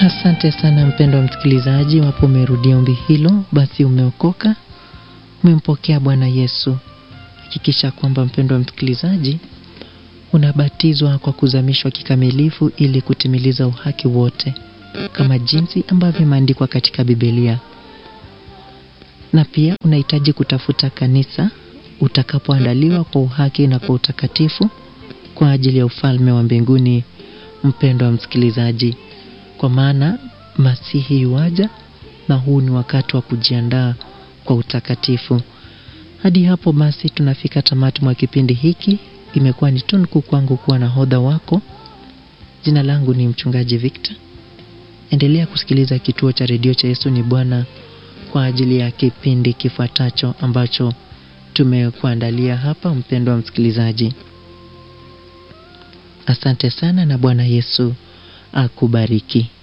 Asante sana mpendwa msikilizaji, wapo umerudia ombi hilo, basi umeokoka, umempokea Bwana Yesu. Hakikisha kwamba mpendwa msikilizaji, unabatizwa kwa kuzamishwa kikamilifu ili kutimiliza uhaki wote kama jinsi ambavyo imeandikwa katika Biblia. Na pia unahitaji kutafuta kanisa utakapoandaliwa kwa uhaki na kwa utakatifu kwa ajili ya ufalme wa mbinguni, mpendwa msikilizaji, kwa maana Masihi yuaja na huu ni wakati wa kujiandaa kwa utakatifu. Hadi hapo basi tunafika tamati mwa kipindi hiki. Imekuwa ni tunuku kwangu kuwa nahodha wako. Jina langu ni mchungaji Victor. Endelea kusikiliza kituo cha redio cha Yesu ni Bwana kwa ajili ya kipindi kifuatacho ambacho tumekuandalia hapa, mpendwa msikilizaji. Asante sana na Bwana Yesu akubariki.